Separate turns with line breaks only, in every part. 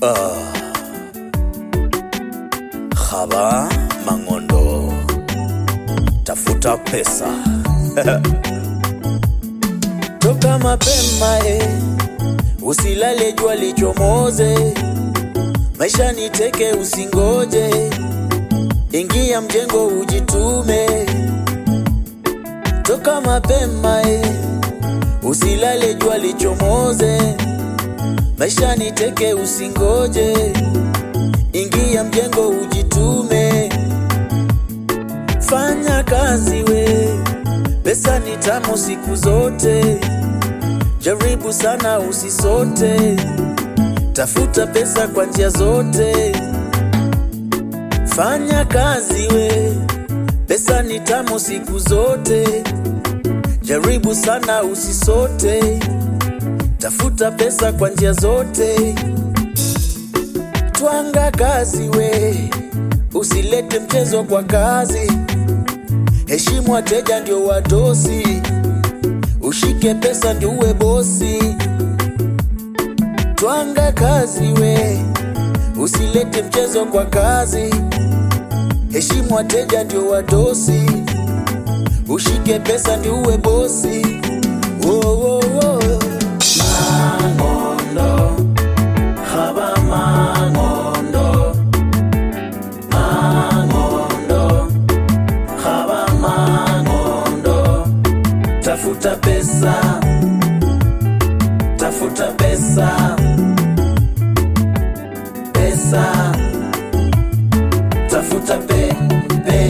Haba Mangondo, tafuta pesa toka mapema eh, usilale jua lichomoze, maisha ni teke, usingoje, ingia mjengo ujitume, toka mapema eh, usilale jua lichomoze, maisha ni teke, usingoje, ingia mjengo ujitume, fanya kazi we, pesa ni tamu siku zote, jaribu sana usisote, tafuta pesa kwa njia zote, fanya kazi we, pesa ni tamu siku zote, jaribu sana usisote, tafuta pesa kwa njia zote, twanga kazi we, usilete mchezo kwa kazi, heshimu wateja ndio wadosi, ushike pesa ndio uwe bosi. Twanga kazi we, usilete mchezo kwa kazi, heshimu wateja ndio wadosi, ushike pesa ndio uwe bosi. Wo, wo, wo. Mangondo, haba mangondo, mangondo, haba mangondo, tafuta pesa, tafuta pesa, pesa, tafuta pe, pe,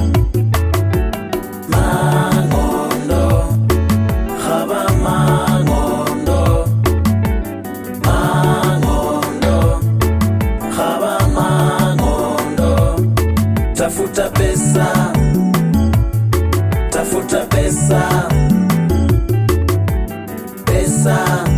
mangondo, haba mangondo, mangondo, haba mangondo, tafuta pesa, tafuta pesa, pesa,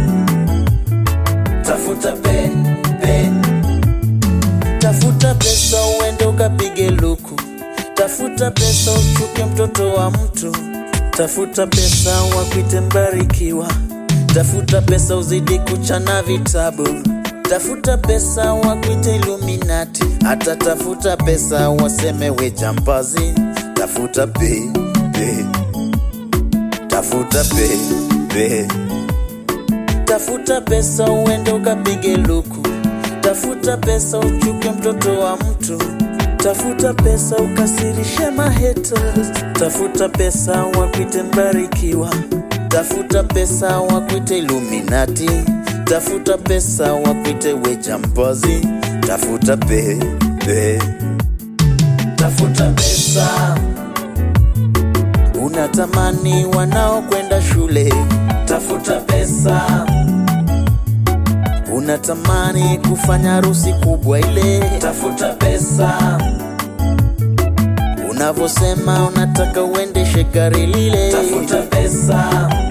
tafuta pe, pe, tafuta pesa uende ukapige luku, tafuta pesa uchuke mtoto wa mtu, tafuta pesa wakwite mbarikiwa, tafuta pesa uzidi kuchana vitabu, tafuta pesa wakwite Illuminati, hata tafuta pesa waseme we jambazi, tafuta pe, pe, tafuta pe, pe. Tafuta pesa uende ukapige luku, tafuta pesa uchuke mtoto wa mtu, tafuta pesa ukasirishe mahaters, tafuta pesa wakwite mbarikiwa, tafuta pesa wakwite Illuminati, tafuta pesa wakwite we jambazi, tafuta pe, pe. tafuta pesa unatamani wanaokwenda shule, tafuta pesa. Unatamani kufanya harusi kubwa ile, tafuta pesa. Unavyosema unataka uendeshe gari lile, tafuta pesa.